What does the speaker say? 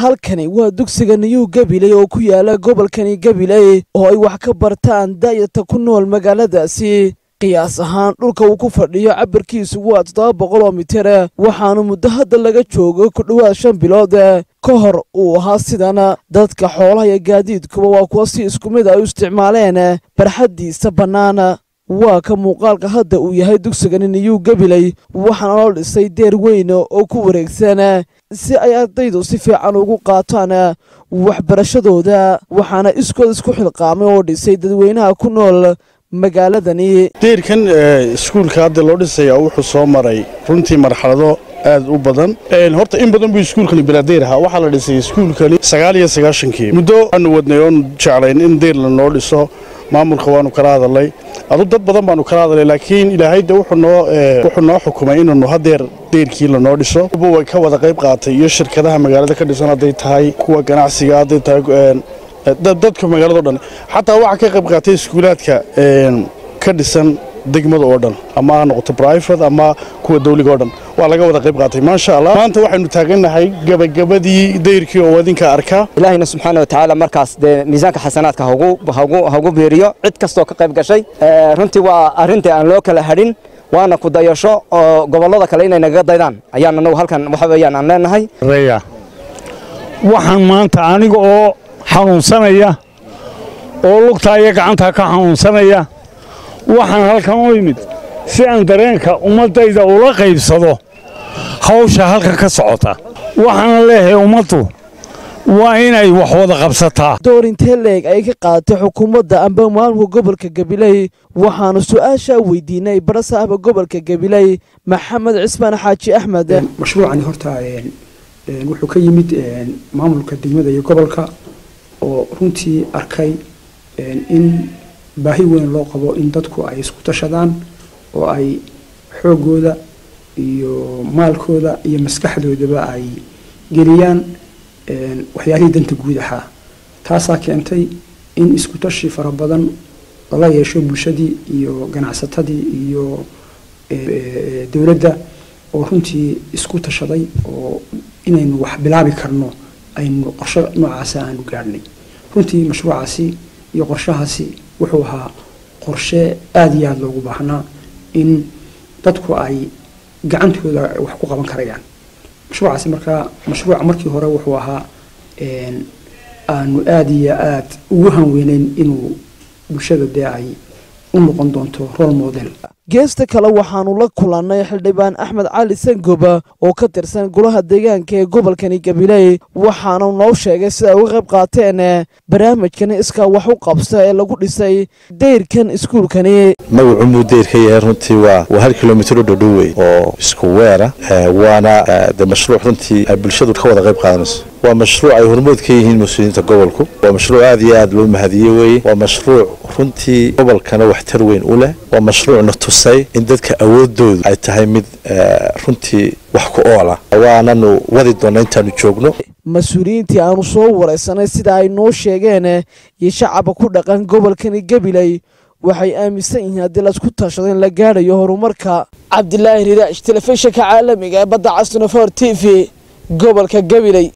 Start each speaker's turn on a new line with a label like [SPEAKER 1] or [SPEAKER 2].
[SPEAKER 1] halkani waa dugsiga niyuu gabiley oo ku yaala gobolkani gabiley oo ay wax ka bartaan daayarta ku nool magaaladaasi qiyaas ahaan dhulka uu ku fadhiyo cabirkiisu waa toddoba boqol oo mitir waxaanu muddo hadda laga joogo ku dhowaad shan bilood ka hor uu ahaa sidan dadka xoolaha iyo gaadiidkuba waa kuwa si isku mid ay u isticmaaleen barxaddiisa bannaan waa ka muuqaalka hadda uu yahay dugsigani niyuu gabiley waxaana loo dhisay deer weyn oo ku wareegsan si ay ardaydu si fiican ugu qaataan waxbarashadooda waxaana iskood isku xilqaamay oo dhisay dadweynaha ku nool magaaladani
[SPEAKER 2] deyrkan iskuulka hadda loo dhisaya wuxuu soo maray runtii marxalado aad u badan horta in badan buu iskuulkani bilaadeer ahaa waxaa la dhisay iskuulkani sagaal iyo sagaashankii muddo aanu wadnay oonu jeclayn in deyr lanoo dhiso maamulka waanu kala hadalnay adu dad badan baanu kala hadalay laakiin ilaahayda wuxuu noo xukumay inaanu hadeer deyrkii lanoo dhiso way ka wada qayb qaatay iyo shirkadaha magaalada ka dhisan hadday tahay kuwa ganacsiga hadday tahay dadka magaalado dhan xataa waxaa ka qayb qaatay iskuulaadka ka dhisan degmada oo dhan ama ha noqoto brifate ama kuwa dawliga oo dhan waa laga wada qayb qaatay maasha allah maanta waxaynu taagannahay gabagabadii dayrkii oo wadinka arkaa
[SPEAKER 3] ilaahayna subxaana wa tacaala markaas dee miisaanka xasanaadka hagu biiriyo cid kastoo ka qayb gashay runtii waa arrintii aan loo kala hadhin waana ku dayasho oo gobollada kale inay nagaga daydaan ayaan anagu halkan waxa weeyaan aan leenahay
[SPEAKER 4] waxaan maanta aniga oo xanuunsanaya oo lugtaa iyo gacantaa ka xanuunsanaya waxaan halkan u imid si aan dareenka ummaddayda ula qaybsado hawsha halkan ka socota waxaana leeyahay ummaddu waa inay wax wada qabsataa
[SPEAKER 1] door intee leeg ay ka qaadatay xukuumadda amba maamulka gobolka gabiley waxaanu su-aashaa weydiinay barasaaba gobolka gabiley maxamed cismaan xaaji axmed
[SPEAKER 5] mashruucani horta wuxuu ka yimid maamulka degmada iyo gobolka oo runtii arkay in baahi weyn loo qabo in dadku ay isku tashadaan oo ay xoogooda iyo maalkooda iyo maskaxdoodaba ay geliyaan waxyaalihii danta guud ahaa taasaa keentay in isku tashi fara badan lala yeesho bulshadii iyo ganacsatadii iyo dowladda oo runtii isku tashaday oo inaynu wax bilaabi karno aynu qorsho noocaasa aanu gaadhnay runtii mashruucaasi iyo qorshahaasi wuxuu ahaa qorshe aada iyo aada loogu baahnaa in dadku ay gacantooda wax ku qaban karayaan mashruucaasi markaa mashruuca markii hore wuxuu ahaa aanu aada iyo aada ugu hanweyneyn inuu bulshada dee ay u noqon doonto role model
[SPEAKER 1] geesta kale waxaanu la kulannay xildhibaan axmed cali sangoba oo ka tirsan golaha deegaanka ee gobolkani gabiley waxaanu noo sheegay sida ay uga qayb qaateen barnaamijkani iskaa wax u qabsa ee lagu dhisay dayrkan iskuulkani
[SPEAKER 6] magacu muu dayrka yahay runtii waa waa hal kilomitr u dhodhow wey oo isku weera waana de mashruuc runtii ay bulshadu ka wada qayb qaadanayso waa mashruuc ay hormood ka yihiin mas-uuliyiinta gobolku waa mashruuc aad iyo aad loo mahadiyey weye waa mashruuc runtii gobolkana waxtar weyn u leh waa mashruucna tusay in dadka awoodoodu ay tahay mid runtii wax ku oola waananu wadi doonna intaanu joogno
[SPEAKER 1] mas-uuliyiintii aanu soo waraysanay sida ay noo sheegeen iyo shacabka ku dhaqan gobolkani gabiley waxay aaminsan yihiin haddii laisku tashado in la gaadhayo horumarka cabdilaahi riraash telefishinka caalamiga ee badda casnofor t v gobolka gabiley